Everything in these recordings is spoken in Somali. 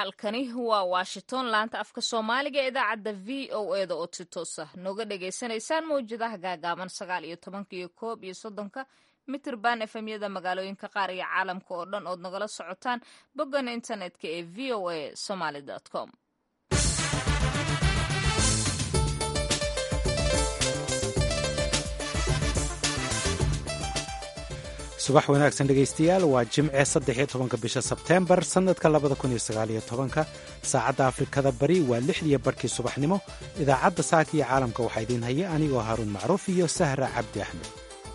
halkani waa washington laanta afka soomaaliga ee idaacadda v o e da oo si toosa nooga dhagaysanaysaan mawjadaha gaagaaban sagaal iyo tobanka iyo koob iyo soddonka mitirban efemyada magaalooyinka qaar iyo caalamka oo dhan ood nagala socotaan boggan internetka ee v o a somaly com subax wanaagsan dhegaystayaal waa jimce saddexiyo tobanka bisha sebteembar sannadka labada kun iyo sagaaliyo tobanka saacadda afrikada bari waa lixdiyo barhkii subaxnimo idaacadda saaka iyo caalamka waxaa idiin haya anigoo haaruun macruuf iyo sahra cabdi axmed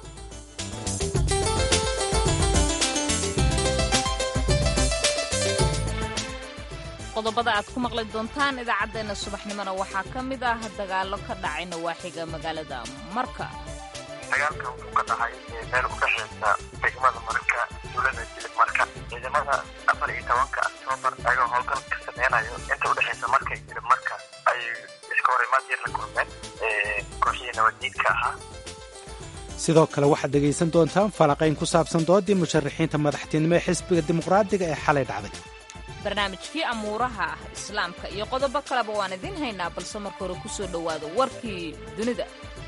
qodobada aad ku maqli doontaan idaacaddeenna subaxnimona waxaa ka mid ah dagaallo ka dhacay nawaaxiga magaalada marka dagaalka wuxuu ka dhacay meel u dhexeysa degmada marka dowlada jilib marka ciidamada afar iyo tobanka octoobar ayagoo howlgal ka sameynayo inta udhexeysa marka iyo jilib marka ay iska hor imaad yar la kulmeen kooxihii nabaddiidka ahaa sidoo kale waxaad dhegaysan doontaan falanqayn ku saabsan doodii musharaxiinta madaxtinimo ee xisbiga dimuqraadiga ee xalay dhacday barnaamijkii amuuraha ah islaamka iyo qodobo kaleba waan idiin haynaa balse marka hore ku soo dhowaado warkii dunida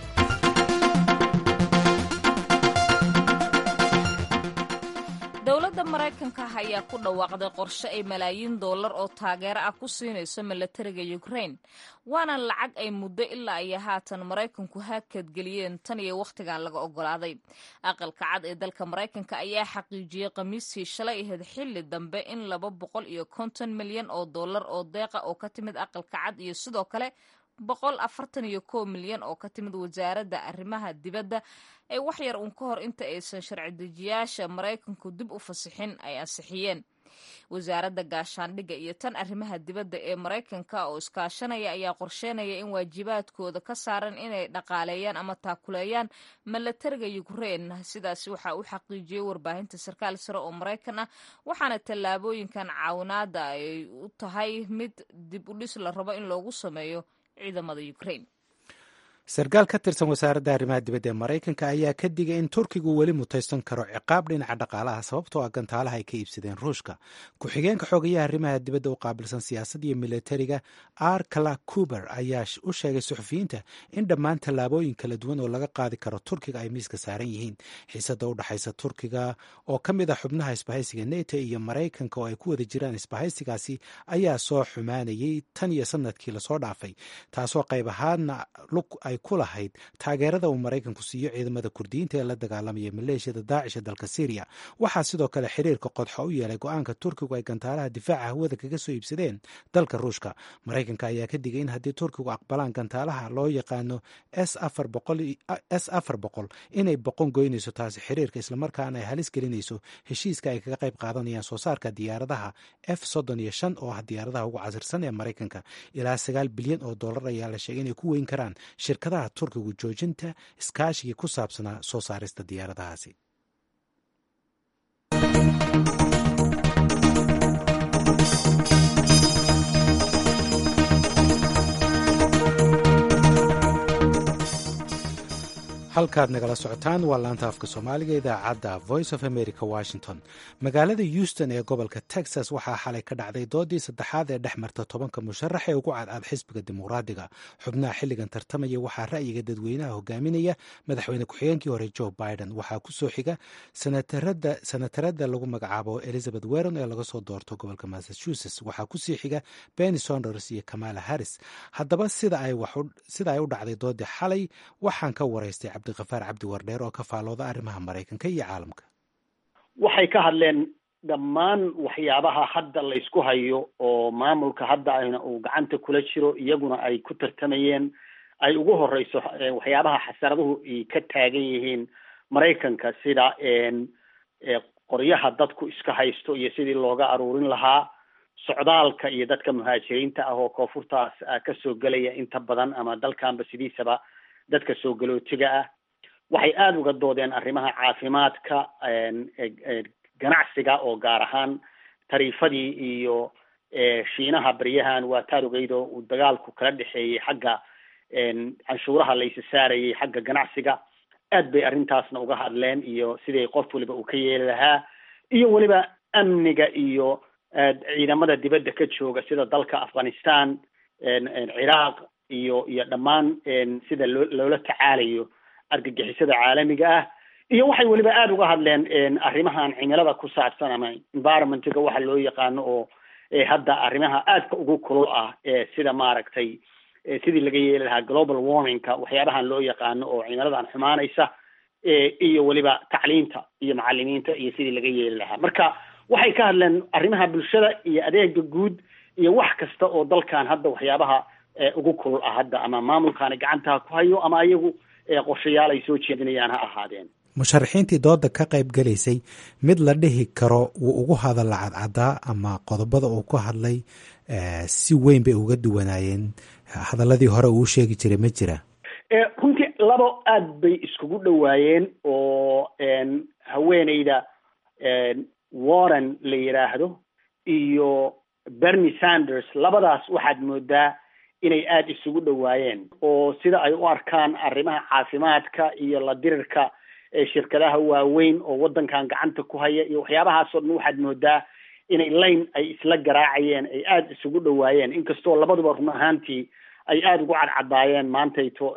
dowladda maraykanka ah ayaa ku dhawaaqday qorshe ay malaayiin dollar oo taageero ah ku siinayso milatariga ukrain waana lacag ay muddo ilaa iyo haatan maraykanku haakadgeliyeen tan iyo wakhtigan laga ogolaaday aqalka cad ee dalka maraykanka ayaa xaqiijiyey khamiistii shalay ahayd xilli dambe in laba boqol iyo konton milyan oo dollar oo deeqa oo ka timid aqalka cad iyo sidoo kale boqol afartan iyo kow milyan oo ka timid wasaaradda arrimaha dibadda ee wax yar uun ka hor inta aysan sharci dejiyaasha maraykanku dib u fasixin ay ansixiyeen wasaaradda gaashaandhigga iyo tan arrimaha dibadda ee maraykanka oo iskaashanaya ayaa qorsheynaya in waajibaadkooda ka saaran inay dhaqaaleeyaan ama taakuleeyaan milatariga ukrein sidaas waxaa u xaqiijiyey warbaahinta sarkaal sare oo maraykan ah waxaana tallaabooyinkan caawinaada ay u tahay mid dib u dhis la rabo in loogu sameeyo ciidamada ukrain sarkaal ka tirsan wasaaradda arrimaha dibadda ee maraykanka ayaa ka digay in turkigu weli mutaysan karo ciqaab dhinaca dhaqaalaha sababtoo ah gantaalaha ay ka iibsadeen ruushka ku-xigeenka xoogayaha arrimaha dibadda u qaabilsan siyaasadda iyo militariga arkala kuber ayaa u sheegay suxufiyiinta in dhammaan tallaabooyin kala duwan oo laga qaadi karo turkiga ay miiska saaran yihiin xiisada u dhexaysa turkiga oo ka mid ah xubnaha isbahaysiga neto iyo maraykanka oo ay ku wada jiraan isbahaysigaasi ayaa soo xumaanayay tan iyo sanadkii lasoo dhaafay taasoo qayb ahaadna ay ku lahayd taageerada uu maraykanku siiyo ciidamada kurdiyiinta ee la dagaalamaya maleeshiyada daacish ee dalka syriya waxaa sidoo kale xiriirka qodxo u yeelay go-aanka turkigu ay gantaalaha difaaca hawada kaga soo iibsadeen dalka ruushka maraykanka ayaa ka digay in haddii turkigu aqbalaan gantaalaha loo yaqaano s afar boqol inay boqon goynayso taasi xiriirka islamarkaana ay halis gelinayso heshiiska ay kaga qayb qaadanayaan soo saarka diyaaradaha f soddon iyo shan oo ah diyaaradaha ugu casirsan ee maraykanka ilaa sagaal bilyan oo dollar ayaa la sheegay inay ku weyn karaan shirkadaha turkigu joojinta iskaashigii ku saabsanaa soo saarista diyaaradahaasi halkaad nagala socotaan waa laanta afka soomaaliga idaacadda voice of america washington magaalada houston ee gobolka texas waxaa xalay ka dhacday doodii saddexaad ee dhex marta tobanka musharax ee ugu cadcad xisbiga dimuqraadiga xubnaha xilligan tartamaya waxaa ra'yiga dadweynaha hogaaminaya madaxweyne ku-xigeenkii hore joe biden waxaa ku soo xiga sanatarada lagu magacaabo elizabeth weron ee laga soo doorto gobolka massachusetts waxaa kusii xiga benny sonders iyo kamala harris haddaba sida ay u dhacday doodii xalay waxaan ka waraystay cabdiqafaar cabdi wardheer oo ka faalooda arrimaha maraykanka iyo caalamka waxay ka hadleen dhammaan waxyaabaha hadda la ysku hayo oo maamulka hadda ayna uu gacanta kula jiro iyaguna ay ku tartamayeen ay ugu horeyso waxyaabaha xasaraduhu ay ka taagan yihiin maraykanka sida qoryaha dadku iska haysto iyo sidii looga aruurin lahaa socdaalka iyo dadka muhaajiriinta ah oo koonfurtaas kasoo gelaya inta badan ama dalkanba sidiisaba dadka soo galootiga ah waxay aada uga doodeen arrimaha caafimaadka ganacsiga oo gaar ahaan tariifadii iyo shiinaha baryahan waa taarugeydo uu dagaalku kala dhexeeyey xagga canshuuraha la isa saarayay xagga ganacsiga aad bay arrintaasna uga hadleen iyo sidii qof waliba uu ka yeeli lahaa iyo weliba amniga iyo ciidamada dibadda ka jooga sida dalka afghanistan ciraaq iyo iyo dhammaan sida loo loola tacaalayo argagixisada caalamiga ah iyo waxay weliba aada uga hadleen arrimahan cimilada ku saabsan ama environmentga waxa loo yaqaano oo hadda arrimaha aadka ugu kulul ah sida maaragtay sidii laga yeeli lahaa global warmingka waxyaabahan loo yaqaano oo cimiladan xumaanaysa iyo weliba tacliinta iyo macalimiinta iyo sidii laga yeeli lahaa marka waxay ka hadleen arrimaha bulshada iyo adeega guud iyo wax kasta oo dalkan hadda waxyaabaha ugu kulul ah hadda ama maamulkaani gacantaha ku hayo ama ayagu qorshayaal ay soo jeedinayaan ha ahaadeen musharaxiintii dooda ka qayb galaysay mid la dhihi karo wuu ugu hadalla cadcadaa ama qodobada uu ku hadlay si weyn bay uga duwanaayeen hadaladii hore uu sheegi jiray ma jira runtii labo aad bay iskugu dhowaayeen oo haweeneyda warren la yidhaahdo iyo bernie sanders labadaas waxaad moodaa inay aada isugu dhowaayeen oo sida ay u arkaan arrimaha caafimaadka iyo la dirirka shirkadaha waaweyn oo waddankan gacanta ku haya iyo waxyaabahaasoo dhan waxaad moodaa inay layn ay isla garaacayeen ay aada isugu dhowaayeen inkastoo labaduba run ahaantii ay aada ugu cadcadaayeen maantayto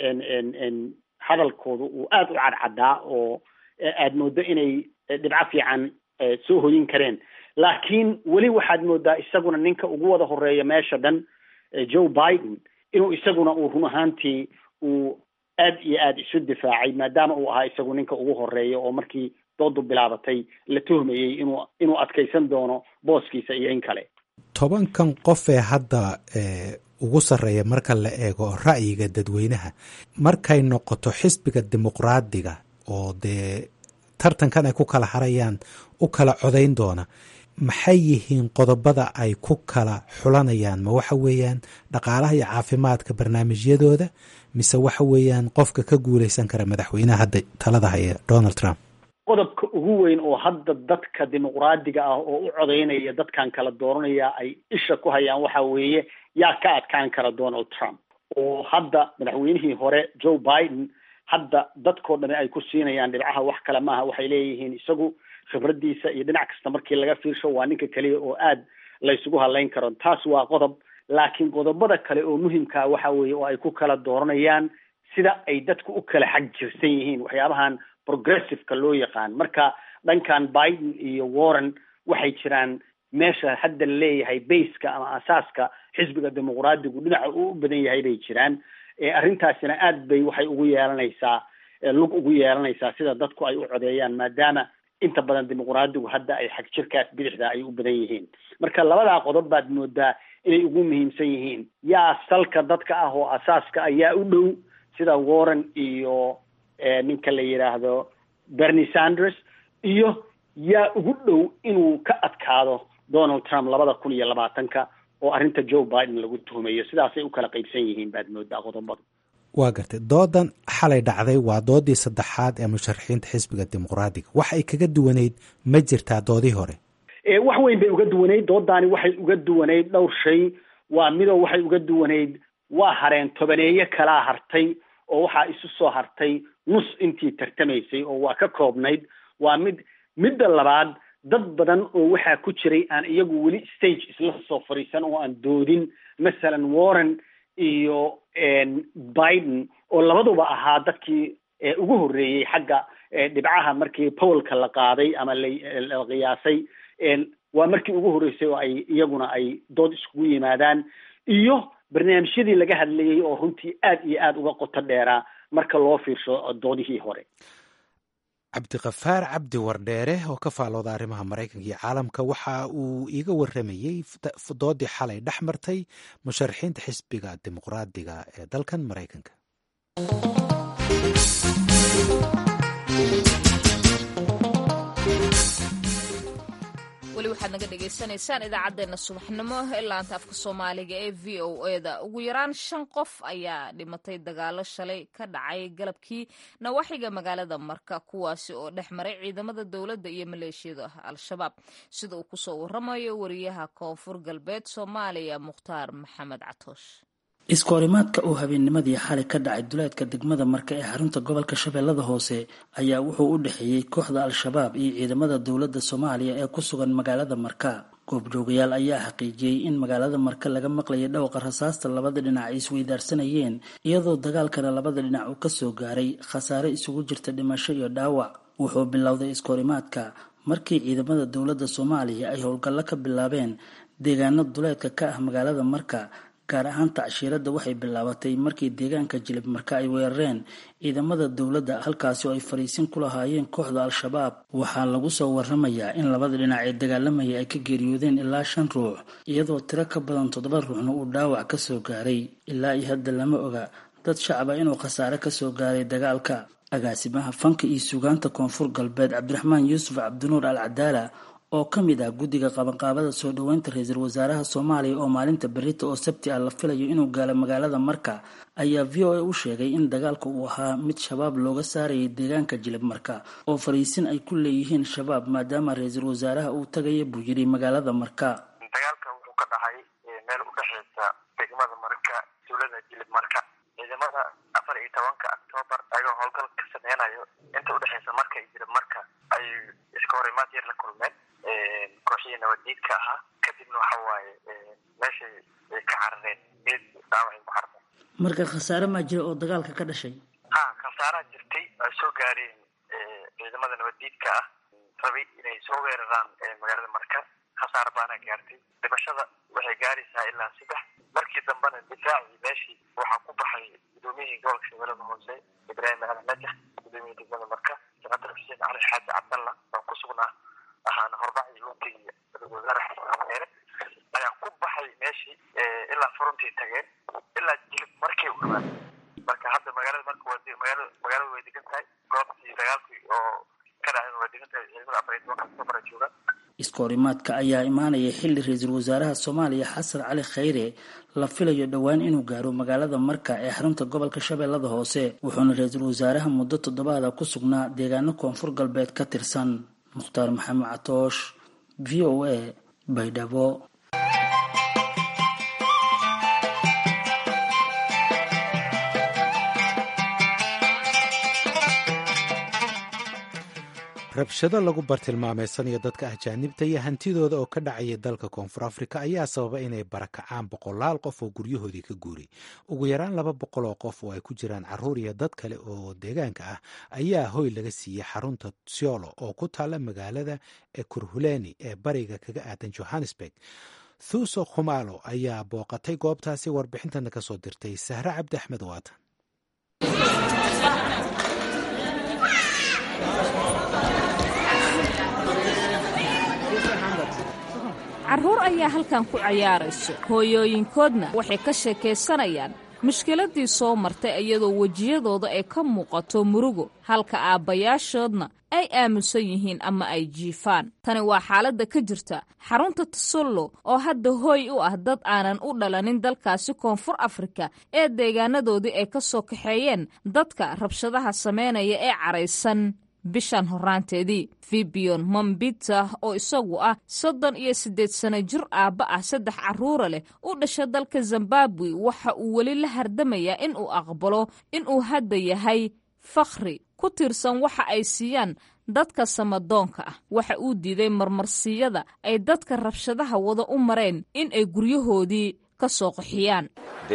hadalkooda uu aada u cadcadaa oo aad moodo inay dhibco fiican soo hoyin kareen laakiin weli waxaad moodaa isaguna ninka ugu wada horeeya meesha dhan joe biden inuu isaguna uu run ahaantii uu aad iyo aada isu difaacay maadaama uu ahaa isagu ninka ugu horeeya oo markii doodu bilaabatay la tuhmayey inuu inuu adkaysan doono booskiisa iyo in kale tobankan qof ee hadda ugu sarreeya marka la eego ra'yiga dadweynaha markay noqoto xisbiga dimuqraadiga oo dee tartankan ay ku kala harayaan u kala codayn doona maxay yihiin qodobada ay ku kala xulanayaan ma waxa weeyaan dhaqaalaha iyo caafimaadka barnaamijyadooda mise waxa weeyaan qofka ka guuleysan kara madaxweynaha hadda talada haya donald trump qodobka ugu weyn oo hadda dadka dimuqraadiga ah oo u codaynaya dadkan kala dooranaya ay isha ku hayaan waxa weeye yaa ka adkaan kara donald trump oo hadda madaxweynihii hore joe biden hadda dadkoo dhami ay ku siinayaan dhibcaha wax kale maaha waxay leeyihiin isagu khibradiisa iyo dhinac kasta markii laga fiirsho waa ninka keliya oo aad laysugu hadlayn karo taas waa qodob laakiin qodobada kale oo muhimkaa waxa weeye oo ay ku kala dooranayaan sida ay dadku u kala xag jirsan yihiin waxyaabahan progressiveka loo yaqaan marka dhankan biden iyo warren waxay jiraan meesha hadda la leeyahay baska ama asaaska xisbiga dimuqraadigu dhinaca uu u badan yahay bay jiraan arrintaasina aad bay waxay ugu yeelanaysaa lug ugu yeelanaysaa sida dadku ay u codeeyaan maadaama inta badan dimuqraadigu hadda ay xag jirkaas bidixda ay u badan yihiin marka labadaa qodob baad moodaa inay ugu muhiimsan yihiin yaa salka dadka ah oo asaaska ayaa u dhow sida warren iyo ninka la yidhaahdo bernie sanders iyo yaa ugu dhow inuu ka adkaado donald trump labada kun iyo labaatanka oo arrinta joe biden lagu tuhumayo sidaasay u kala qaybsan yihiin baad moodaa qodobadu waa gartay doodan xalay dhacday waa doodii saddexaad ee musharaxiinta xisbiga dimuqraadiga wax ay kaga duwaneyd ma jirtaa doodii hore wax weyn bay uga duwaneyd doodaani waxay uga duwaneyd dhowr shay waa midoo waxay uga duwaneyd waa hareen tobaneeye kalaa hartay oo waxaa isu soo hartay nus intii tartamaysay oo waa ka koobnayd waa mid midda labaad dad badan oo waxaa ku jiray aan iyagu weli stage isla soo fadhiisan oo aan doodin masalan warren iyo biden oo labaduba ahaa dadkii ugu horreeyey xagga dhibcaha markii powelka la qaaday ama la qiyaasay waa markii ugu horreysay oo ay iyaguna ay dood iskugu yimaadaan iyo barnaamijyadii laga hadlayey oo runtii aad iyo aada uga qoto dheeraa marka loo fiirsho doodihii hore cabdikafaar cabdi wardheere oo ka faalooda arrimaha maraykanka iyo caalamka waxa uu iiga waramayey doodii xalay dhex martay musharaxiinta xisbiga dimuqraadiga ee dalkan maraykanka weli waxaad naga dhagaysanaysaan idaacaddeenna subaxnimo ee laanta afka soomaaliga ee v o eda ugu yaraan shan qof ayaa dhimatay dagaalo shalay ka dhacay galabkii nawaaxiga magaalada marka kuwaasi oo dhex maray ciidamada dowladda iyo maleeshiyada al-shabaab sida uu kusoo waramayo wariyaha koonfur galbeed soomaaliya mukhtaar maxamed catoosh iskoorimaadka uu habeennimadii xalay ka dhacay duleedka degmada marka ee xarunta gobolka shabeellada hoose ayaa wuxuu u dhexeeyey kooxda al-shabaab iyo ciidamada dowladda soomaaliya ee ku sugan magaalada marka goobjoogayaal ayaa xaqiijiyey in magaalada marka laga maqlayay dhawqa rasaasta labada dhinac ay isweydaarsanayeen iyadoo dagaalkana labada dhinac uu kasoo gaaray khasaare isugu jirta dhimasho iyo dhaawac wuxuu bilowday iskahorimaadka markii ciidamada dowladda soomaaliya ay howlgallo ka bilaabeen deegaano duleedka ka ah magaalada marka gaar ahaan tacshiiradda waxay bilaabatay markii deegaanka jilib marka ay weerareen ciidamada dowladda halkaasi oo ay fariisin ku lahaayeen kooxda al-shabaab waxaa lagu soo waramayaa in labada dhinac ee dagaalamayay ay ka geeriyoodeen ilaa shan ruux iyadoo tiro ka badan toddoba ruuxna uu dhaawac kasoo gaaray ilaa iyo hadda lama oga dad shacaba inuu khasaare kasoo gaaray dagaalka agaasimaha fanka iyo suugaanta koonfur galbeed cabdiraxmaan yuusuf cabdinuur al cadaala oo ka mid ah guddiga qabanqaabada soo dhoweynta ra-iisul wasaaraha soomaaliya oo maalinta berita oo sabti ah la filayo inuu gaalo magaalada marka ayaa v o a u sheegay in dagaalka uu ahaa mid shabaab looga saarayay deegaanka jilib marka oo fariisin ay ku leeyihiin shabaab maadaama ra-iisul wasaaraha uu tagaya buu yidhi magaalada marka dagaalka wuxuu ka dhacay meel u dhexeysa degmada marka dowlada jilib marka ciidamada afar iyo tobanka octoobar ayagoo howlgal ka sameynayo inta udhexeysa marka iyo jilib marka ay iska horimaad yar la kulmeen kooxihii nabaddiidka ahaa kadibna waxa waaye meeshay ay ka carareen geed dhaawacay ku carareen marka khasaare maa jira oo dagaalka ka dhashay ha khasaaraa jirtay ay soo gaareen ciidamada nabaddiidka ah rabay inay soo weeraraan magaalada marka khasaar baana gaartay dhimashada waxay gaaraysaa ilaa saddex markii dambena difaacii meeshii waxaa ku baxay gudoomiyihii gobolka shabeellada hoose ibraahim ali najax gudoomiyihii degmada marka senator xuseen cali xaaji cabdalla oo ku sugnaa ahaana horbacii luntay wasaare ayaa ku baxay meeshii ilaa furuntii tageen ilaa jilib markay u dhawaan marka hadda magaalada marka waa magaalada magaalada way degan tahay goobtii dagaalkii oo ka dhacay waa degan tahay ciidamada afar iyo tobanka octoobar ay joogaan iskahorimaadka ayaa imaanaya xilli ra-iisul wasaaraha soomaaliya xasan cali khayre la filayo dhowaan inuu gaaro magaalada marka ee xarunta gobolka shabeellada hoose wuxuuna ra-iisul wasaaraha muddo toddobaada ku sugnaa deegaano koonfur galbeed ka tirsan mukhtaar maxamed catoosh v o a baydhabo rabshado lagu bartilmaameysanayo dadka ajaanibta iyo hantidooda oo ka dhacaya dalka koonfur afrika ayaa sababa inay barakacaan boqolaal qof oo guryahoodii ka guuray ugu yaraan laba boqol oo qof oo ay ku jiraan caruur iyo dad kale oo deegaanka ah ayaa hoy laga siiyey xarunta siolo oo ku taalla magaalada ekurhuleni ee bariga kaga aadan johannesburg thuuso khumalo ayaa booqatay goobtaasi warbixintana ka soo dirtay sahre cabdi axmed waatan carruur ayaa halkan ku cayaarayso hooyooyinkoodna waxay ka sheekaysanayaan mushkiladii soo martay iyadoo wejiyadooda ay ka muuqato murugo halka aabbayaashoodna ay aaminsan yihiin ama ay jiifaan tani waa xaaladda ka jirta xarunta tasollo oo hadda hooy u ah dad aanan u dhalanin dalkaasi koonfur afrika ee deegaanadoodii ay ka soo kaxeeyeen dadka rabshadaha samaynaya ee caraysan bishan horaanteedii fibion mombita oo isagu ah soddon iyo siddeed sano jir aabba ah saddex carruura leh u dhasha dalka zimbabwe waxa uu weli la hardamayaa in uu aqbalo inuu hadda yahay fakhri ku tiirsan waxa ay siiyaan dadka samadoonka ah waxa uu diiday marmarsiyada ay dadka rabshadaha wada u mareen in ay guryahoodii ka soo qaxiyaan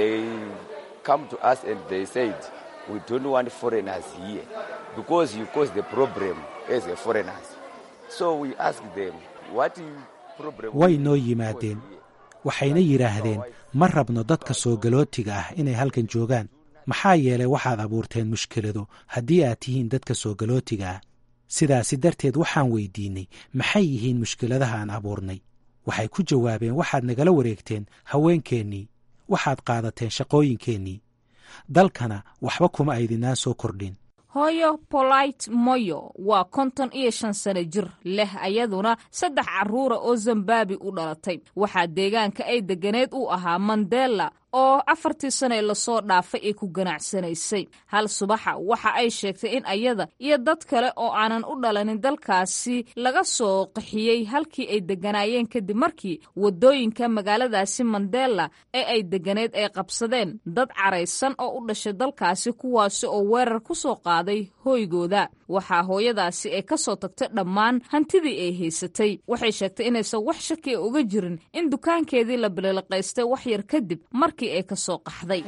because you cause the problem as a foreigners. So we ask them, what you problem? way noo yimaadeen waxayna yidhaahdeen ma rabno dadka soo galootiga ah inay halkan joogaan maxaa yeelay waxaad abuurteen mushkilado haddii aad tihiin dadka soo galootiga ah sidaasi darteed waxaan weydiinnay maxay yihiin mushkiladaha aan abuurnay waxay ku jawaabeen waxaad nagala wareegteen haweenkeennii waxaad qaadateen shaqooyinkeennii dalkana waxba kuma aydinaan soo kordhin hooyo polite moyo waa konton iyo shan sano jir leh ayaduna saddex carruura oo zimbabwe u dhalatay waxaa deegaanka ay deganeed u ahaa mandela oo afartii sane lasoo dhaafay ay ku ganacsanaysay hal subaxa waxa ay sheegtay in ayada iyo dad kale oo aanan u dhalanin dalkaasi laga soo qaxiyey halkii ay degganaayeen kadib markii waddooyinka magaaladaasi mandela ee ay deganeed ay qabsadeen dad caraysan oo u dhashay dalkaasi kuwaasi oo weerar ku soo qaaday hoygooda waxaa hooyadaasi ay ka soo tagtay dhammaan hantidii ay haysatay waxay sheegtay inaysan wax shaki a uga jirin in dukaankeedii la bililiqaystay wax yar kadib markii ay ka soo qaxday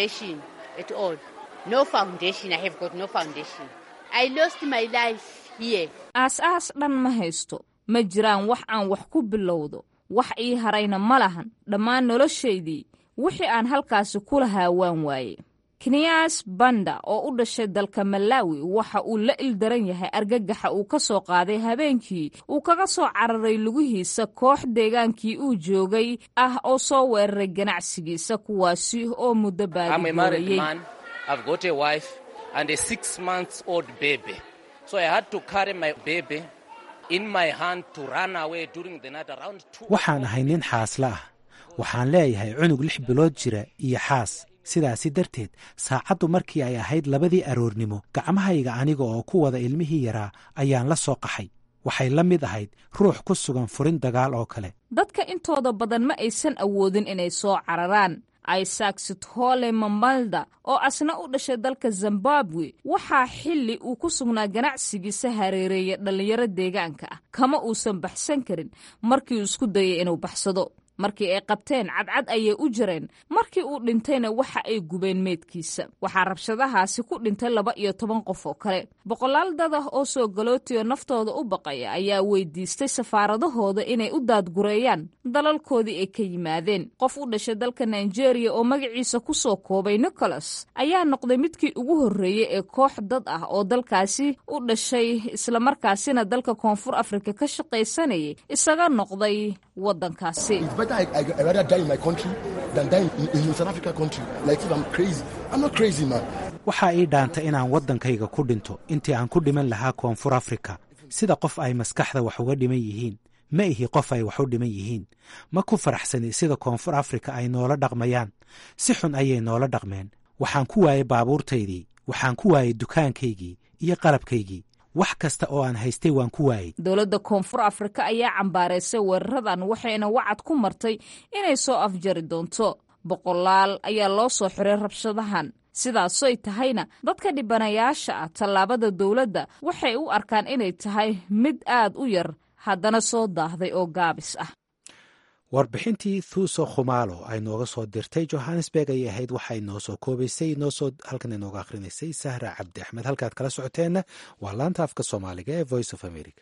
aas-aas dhan ma haysto ma jiraan wax aan wax ku bilowdo wax ii harayna ma lahan dhammaan noloshaydii wixii aan halkaasi ku lahaa waan waaye kenyaas banda oo u dhashay dalka malawi waxa uu la ildaran yahay argagaxa uu ka soo qaaday habeenkii uu kaga soo cararay lugihiisa koox deegaankii uu joogay ah oo soo weeraray ganacsigiisa kuwaasi oo muddo baadigoorayey waxaan ahay nin xaasla ah waxaan leeyahay cunug lix bilood jira iyo xaas sidaasi darteed saacaddu markii ay ahayd labadii aroornimo gacmahayga aniga oo ku wada ilmihii yaraa ayaan la soo qaxay waxay la mid ahayd ruux ku sugan furin dagaal oo kale dadka intooda badan ma aysan awoodin inay soo cararaan isaac sithole mamalda oo asna u dhashay dalka zimbabwe waxaa xilli uu ku sugnaa ganacsigiisa hareereeya dhallinyaro deegaanka ah kama uusan baxsan karin markii uu isku dayay inuu baxsado markii ay qabteen cadcad ayay u jireen markii uu dhintayna waxa ay gubeen meydkiisa waxaa rabshadahaasi ku dhintay laba iyo toban qof oo kale boqolaal dad ah oo soo galootiyo naftooda u baqaya ayaa weydiistay safaaradahooda inay u daadgureeyaan dalalkoodii ay ka yimaadeen qof u dhashay dalka nigeria oo magaciisa ku soo koobay nicholas ayaa noqday midkii ugu horreeyey ee koox dad ah oo dalkaasi u dhashay islamarkaasina dalka koonfur afrika ka shaqaysanayay isaga noqday waddankaasi I, I, I rather die in my country than die in, in, in South Africa country. Like if I'm crazy. I'm not crazy, man. waxaa ii dhaantay inaan waddankayga ku dhinto intii aan ku dhiman lahaa koonfur afrika sida qof ay maskaxda wax uga dhiman yihiin ma ihi qof ay wax u dhiman yihiin ma ku faraxsani sida koonfur afrika ay noola dhaqmayaan si xun ayay noola dhaqmeen waxaan ku waayey baabuurtaydii waxaan ku waayey dukaankaygii iyo qalabkaygii wax kasta oo aan haystay waan ku waayey dowladda koonfur afrika ayaa cambaaraysay weeraradan waxayna wacad ku martay inay soo afjari doonto boqolaal ayaa loo soo xiray rabshadahan sidaasoy tahayna dadka dhibanayaasha ah tallaabada dowladda waxay u arkaan inay tahay mid aad u yar haddana soo daahday oo gaabis ah warbixintii thuuso khumaalo ay nooga soo dirtay johannesburg ayay ahayd waxay noo soo koobaysay noosoo halkan inooga akhrinaysay sahra cabdi axmed halkaad kala socoteenna waa laanta afka soomaaliga ee voice of america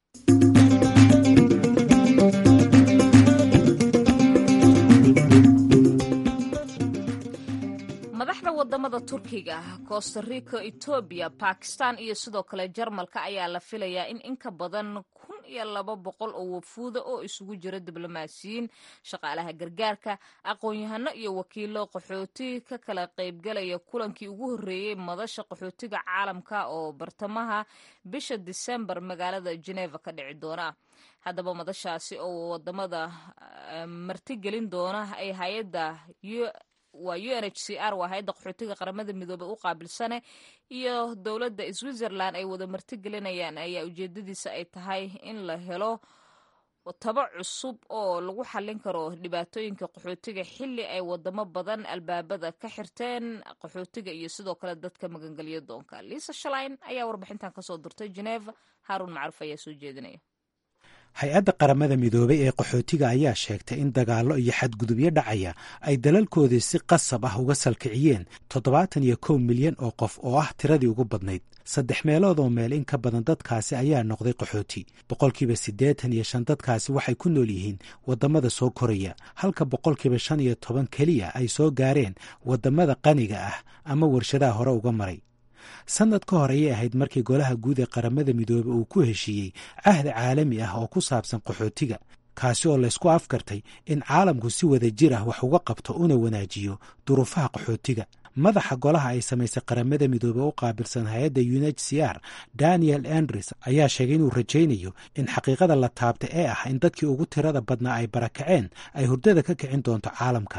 madaxda wadamada turkiga costa rica etoobiya bakistan iyo sidoo kale jarmalka ayaa la filayaa in in ka badan kun iyo laba boqol oo wafuuda oo isugu jira diblomaasiyiin shaqaalaha gargaarka aqoon-yahano iyo wakiilo qaxooti ka kala qaybgalaya kulankii ugu horreeyey madasha qaxootiga caalamka oo bartamaha bisha disembar magaalada geneva ka dhici doona haddaba madashaasi oo wadamada martigelin doona ay hay-adda waa u n h c r waa hay-adda qaxootiga qaramada midoobey u qaabilsane iyo dowladda switzerland ay wada martigelinayaan ayaa ujeedadiisa ay tahay in la helo taba cusub oo lagu xallin karo dhibaatooyinka qaxootiga xilli ay wadamo badan albaabada ka xirteen qaxootiga iyo sidoo kale dadka magangelyo doonka liisa shalain ayaa warbixintan kasoo dirtay geneva haarun macruuf ayaa soo jeedinaya hay-adda qaramada midoobey ee qaxootiga ayaa sheegtay in dagaallo iyo xadgudubyo dhacaya ay dalalkoodii si qasab ah uga salkiciyeen toddobaatan iyo kow milyan oo qof oo ah tiradii ugu badnayd saddex meelood oo meel in ka badan dadkaasi ayaa noqday qaxooti boqolkiiba siddeetan iyo shan dadkaasi waxay ku nool yihiin waddamada soo koraya halka boqolkiiba shan iyo toban keliya ay soo gaareen waddamada qaniga ah ama warshadaha hore uga maray sannad ka hor ayay ahayd markii golaha guud ee qaramada midoobey uu ku heshiiyey cahdi caalami ah oo ku saabsan qaxootiga kaasi oo laysku afkartay in caalamku si wada jir ah wax uga qabto una wanaajiyo duruufaha qaxootiga madaxa golaha ay samaysay qaramada midoobey u qaabilsan hay-adda u n h c r daniel andres ayaa sheegay inuu rajaynayo in xaqiiqada la taabta ee ah in dadkii ugu tirada badnaa ay barakaceen ay hurdada ka kicin doonto caalamka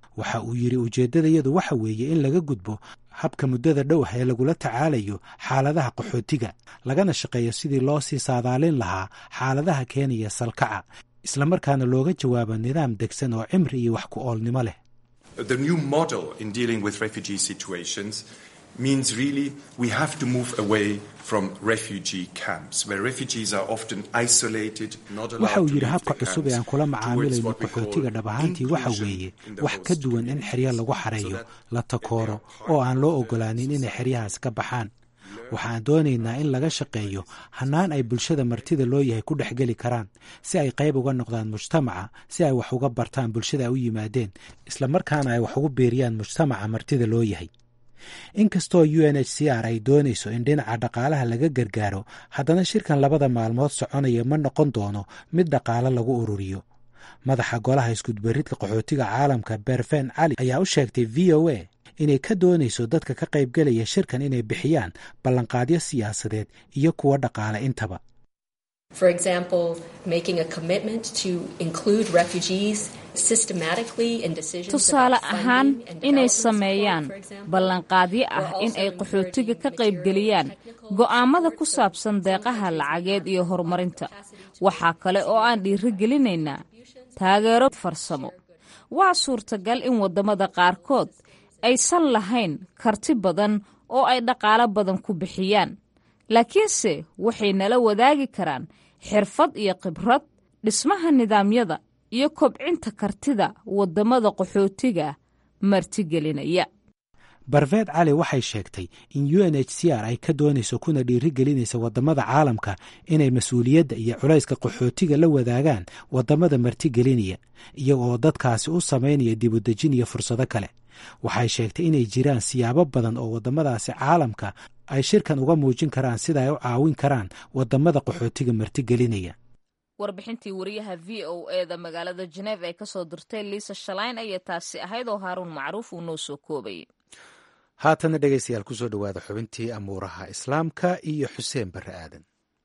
waxa uu yidhi ujeeddadayadu waxa weeye in laga gudbo habka muddada dhow ah ee lagula tacaalayo xaaladaha qaxootiga lagana shaqeeyo sidii loo sii saadaalin lahaa xaaladaha keenaya salkaca islamarkaana looga jawaabo nidaam degsan oo cimri iyo wax ku oolnimo leh means really we have to move away from refugee camps where refugees are often isolated not allowed waxa uu to yidhi leave habka the cusub ee aan camps kula towards macaamilayno what we call qaxootiga dhab ahaantii waxa inclusion weeye in the wax ka host duwan in community. xeryo lagu So xareeyo that la takooro oo aan loo ogolaanin inay xeryahaas ka baxaan waxaan doonaynaa in laga shaqeeyo hannaan ay bulshada martida loo yahay ku dhex geli karaan si ay qayb uga noqdaan mujtamaca si ay wax uga bartaan bulshada ay u yimaadeen islamarkaana ay wax ugu biiriyaan mujtamaca martida loo yahay inkastoo u n h c r ay doonayso in dhinaca dhaqaalaha laga gargaaro haddana shirkan labada maalmood soconaya ma noqon doono mid dhaqaale lagu ururiyo madaxa golaha iskudbaridka qaxootiga caalamka berfen cali ayaa u sheegtay v o a inay ka doonayso dadka ka qaybgelaya shirkan inay bixiyaan ballanqaadyo siyaasadeed iyo kuwo dhaqaale intaba For example, making a commitment to include refugees systematically in decisions tusaale about funding ahaan and inay development support, sameeyaan for example. ballanqaadyo ah We're in ay also qaxootiga ka encouraging qaybgeliyaan material and go'aamada technical ku support saabsan so deeqaha countries lacageed may iyo have horumarinta capacity to waxaa kale oo aan dhiirigelinaynaa taageero farsamo waa suurtagal in waddamada qaarkood aysan lahayn karti badan oo ay dhaqaalo badan ku bixiyaan laakiinse waxay nala wadaagi karaan xirfad iyo khibrad dhismaha nidaamyada iyo kobcinta kartida waddamada qaxootiga martigelinaya barveed cali waxay sheegtay in u n h c r ay ka doonayso kuna dhiirigelinaysa waddamada caalamka inay mas-uuliyadda iyo culayska qaxootiga la wadaagaan waddamada martigelinaya iyaga oo dadkaasi u samaynaya dibudejin iyo fursado kale waxay sheegtay inay jiraan siyaabo badan oo waddamadaasi caalamka ay shirkan uga muujin karaan sida ay u caawin karaan waddamada qaxootiga martigelinaya warbixintii wariyaha v o e da magaalada jeneva ee kasoo dirtay liisa shalayn ayay taasi ahayd oo haaruun macruuf uu noo soo koobayay haatana dhegaystayaal kusoo dhowaada xubintii amuuraha islaamka iyo xuseen barre aadan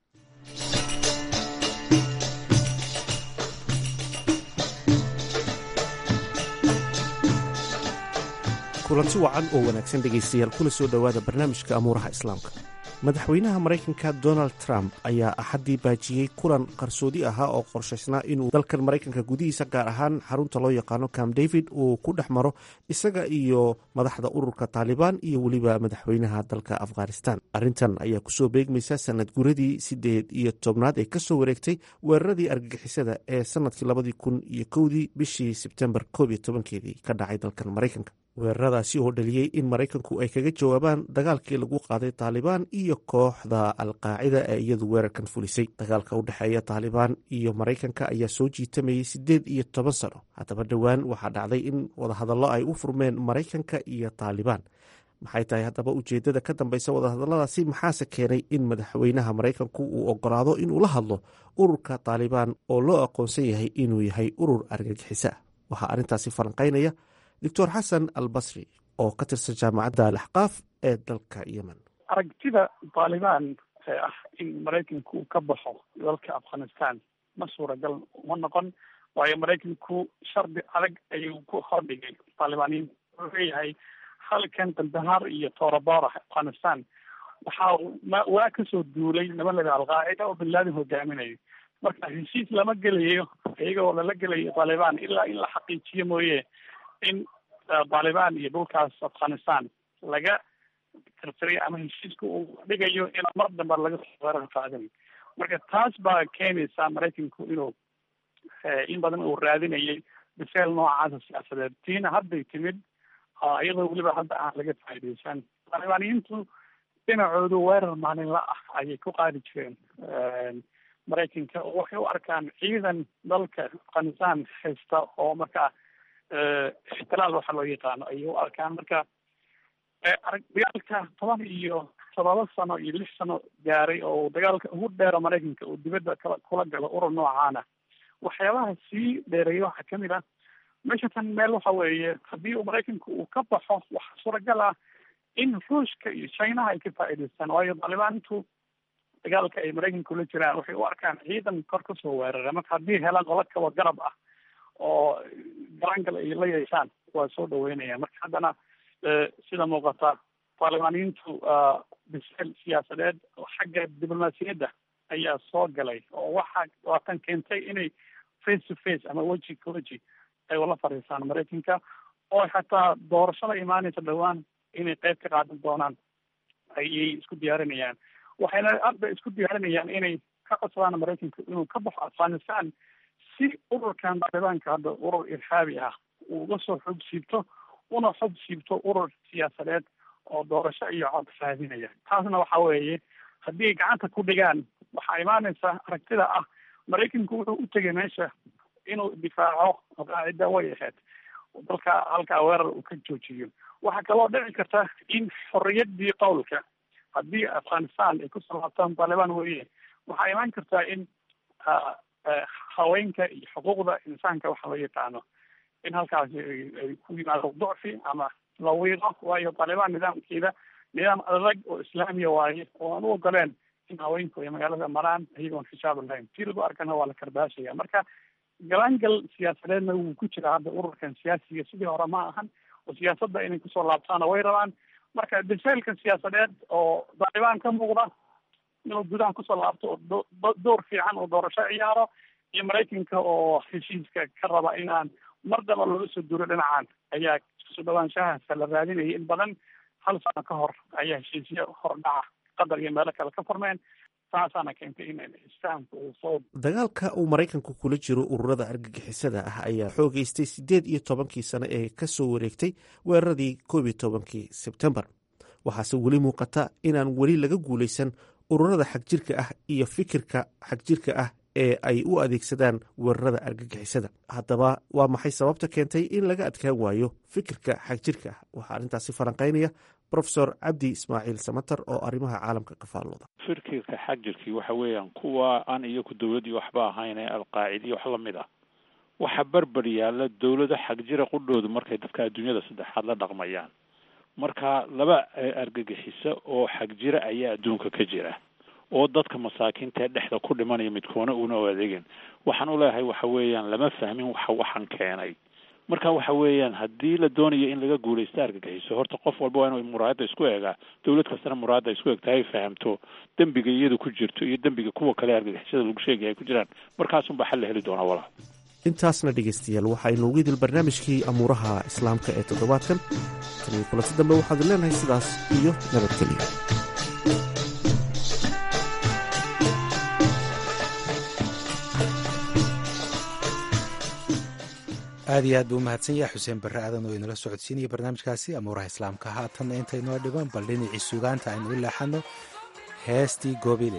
kulanti wacan oo wanaagsan dhegaystayaal kuna soo dhowaada barnaamijka amuuraha islaamka madaxweynaha maraykanka donald trump ayaa axaddii baajiyey kulan qarsoodi ahaa oo qorshaysnaa inuu dalkan maraykanka gudihiisa gaar ahaan xarunta loo yaqaano camp david uu ku dhex maro isaga iyo madaxda ururka taalibaan iyo weliba madaxweynaha dalka afghanistan arrintan ayaa kusoo beegmaysa sanad guradii sideed iyo tobnaad ee kasoo wareegtay weeraradii argagixisada ee sanadkii labadii kun iyo kowdii bishii sebtembar koob iyo tobankeedii ka dhacay dalkan maraykanka weeraradaasi oo dhaliyey in maraykanku ay kaga jawaabaan dagaalkii lagu qaaday taalibaan iyo kooxda alqaacida ee iyadu weerarkan fulisay dagaalka u dhexeeya taalibaan iyo maraykanka ayaa soo jiitamayay siddeed iyo toban sano haddaba dhowaan waxaa dhacday in wadahadallo ay u furmeen maraykanka iyo taalibaan maxay tahay haddaba ujeedada ka dambeysa wadahadalladaasi maxaase keenay in madaxweynaha maraykanku uu ogolaado inuu la hadlo ururka taalibaan oo loo aqoonsan yahay inuu yahay urur argagixisa ah waxaa arrintaasi falanqaynaya doctor xasan al basri oo ka tirsan jaamacadda alaxqaaf ee dalka yemen aragtida taalibaan ee ah in maraykanku uu ka baxo dalka afghanistan ma suuragal uma noqon waayo maraykanku shardi adag ayuu ku hordhigay taalibaaniin wuxuu leeyahay halkan kandahar iyo toorabora afghanistan waxa waa kasoo duulay nimanlada alqaacida oo bin laden hogaaminayo marka heshiis lama gelayo iyaga oo lala gelayo taalibaan ilaa in la xaqiijiyo mooye in taalibaan iyo dhulkaas afghanistan laga tirtiray ama heshiiska uu dhigayo in mar dambe laga soo weerar qaadin marka taas baa keenaysa maraykanku inuu in badan uu raadinayay biseel noocaasa siyaasadeed tiina hadday timid iyadoo weliba hadda aan laga faaideysan taalibaaniyiintu dhinacoodu weerar maalinla ah ayay ku qaadi jireen maraykanka oo waxay u arkaan ciidan dalka afghanistan haysta oo markaa ixtilaal waxa loo yaqaano ayay u arkaan marka dagaalka toban iyo todoba sano iyo lix sano gaaray oo dagaalka ugu dheero maraykanka uu dibadda kala kula galo urur noocaana waxyaabaha sii dheereeya waxaa kamid ah meesha tan meel waxa weeye haddii uu maraykanku uu ka baxo waxaa suuragal ah in ruushka iyo chinaha ay ka faa'iidaystaan waayo taalibaantu dagaalka ay maraykanku la jiraan waxay u arkaan ciidan kor kasoo weerara marka haddii helaan qola kaba garab ah oo galaangal ay la yeeshaan waa soo dhaweynaya marka haddana sida muuqata baarlamaaniyiintu bisel siyaasadeed oo xagga diblomaasiyadda ayaa soo galay oo waxa waa tan keentay inay face to face ama weji ka weji ay ula fadhiisaan maraykanka oo xataa doorashada imaanaysa dhowaan inay qeyb ka qaadan doonaan ayay isku diyaarinayaan waxayna hadda isku diyaarinayaan inay ka codsadaan maraykanka inuu ka baxo afghanistan si ururkan talibaanka hadda urur irhaabi ah uu uga soo xoog siibto una xog siibto urur siyaasadeed oo doorasho iyo cod raadinaya taasna waxa weeye haddii ay gacanta ku dhigaan waxaa imaanaysa aragtida ah maraykanku wuxuu u tegay meesha inuu difaaco qaacida way ahayd dalka halkaa weerar uu ka joojiyo waxaa kaloo dhici karta in xorriyadii qowlka haddii afghanistan ay kusoo laabtaan taliban weye waxaa imaan kartaa in haweenka iyo xuquuqda insaanka waxa loo yaqaano in halkaasi ay ku yimaado ducfi ama la wiiqo waayo taliban nidaamkeeda nidaam adag oo islaamiya waaye oo aan u ogoleen in haweenku ay magaalada maraan iyagoon xisaab lahayn tii lagu arkana waa la karbaashaya marka galaangal siyaasadeedna wuu ku jira hadda ururkan siyaasiga sidii hore ma ahan oo siyaasadda inay kusoo laabtaana way rabaan marka biseylka siyaasadeed oo taalibaan ka muuqda inuu gudaha kusoo laabto oo door fiican oo doorasho ciyaaro iyo maraykanka oo heshiiska ka raba inaan mar daba looga soo duro dhinacan ayaa isku dhawaanshahaasa la raadinayay in badan hal sano ka hor ayaa heshiisyo hordhaca qatar iyo meelo kale ka furmeen taasaana keentay in isfahamka uu soo dagaalka uu maraykanku kula jiro ururada argagixisada ah ayaa xoogeystay siddeed iyo tobankii sano ee ka soo wareegtay weeraradii koob iyo tobankii sebtembar waxaase weli muuqata inaan weli laga guulaysan ururada xagjirka ah iyo fikirka xagjirka ah ee ay u adeegsadaan weerarada argagixisada haddaba waa maxay sababta keentay in laga adkaan waayo fikirka xagjirka ah waxaa arrintaasi falanqaynaya rofesor cabdi ismaaciil samater oo arrimaha caalamka ka faallooda fikirka xagjirkii waxa weeyaan kuwa aan iyaku dowladdii waxba ahayn ee alqaacida iyo wax lamid ah waxa berber yaalla dowlado xagjira qudhoodu markay dadka adduunyada saddexaad la dhaqmayaan marka laba argagixiso oo xagjira ayaa adduunka ka jira oo dadka masaakiinta ee dhexda ku dhimanaya midkoona una u adeegin waxaan u leeyahay waxa weeyaan lama fahmin waxa waxan keenay marka waxa weeyaan haddii la doonayo in laga guulaysto argagixiso horta qof walba waa inuu muraayadda isku eegaa dowlad kastana muraayadda isku eegta ay fahamto dembiga iyadu ku jirto iyo dembiga kuwa kale argagixisada lagu sheegaya ay ku jiraan markaasunbaa xal la heli doonaa walaal intaasna dhegaystayaal waxaynu ugu idil barnaamijkii amuuraha islaamka ee toddobaadkan tan iyo kulanti dambe waxaadu leenahay sidaas iyo nabadgelyo aad iyo aad buu umahadsan yahay xuseen barre aadan oo inala socodsiinaya barnaamijkaasi amuuraha islaamka haatanna intaynoo dhiban bal dhinacii sugaanta aynu u leexano heestii goobile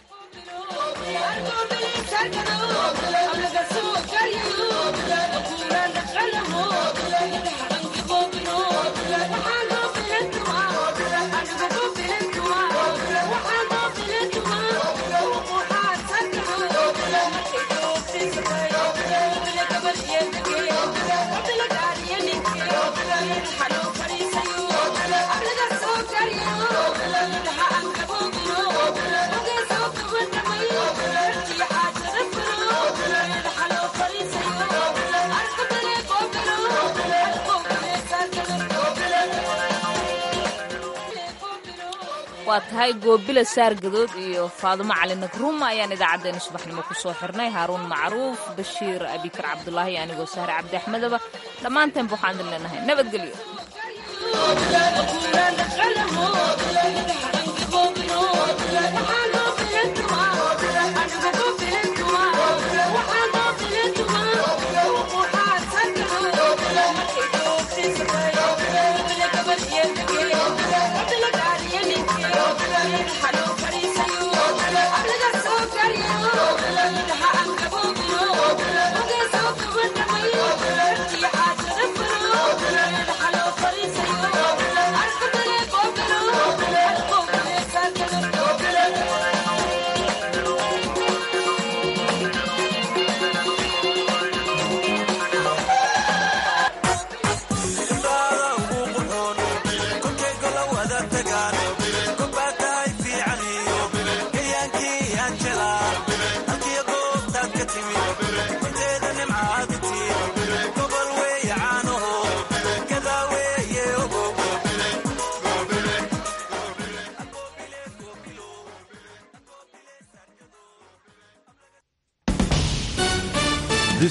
waa tahay goobila saargadood iyo faadumo cali nagruuma ayaan idaacaddeenna subaxnimo ku soo xirnay haaruun macruuf bashiir abikar cabdulaahi anigoo sahre cabdi axmedaba dhammaanteenba waxaan idin leenahay nabadgelyo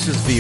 This is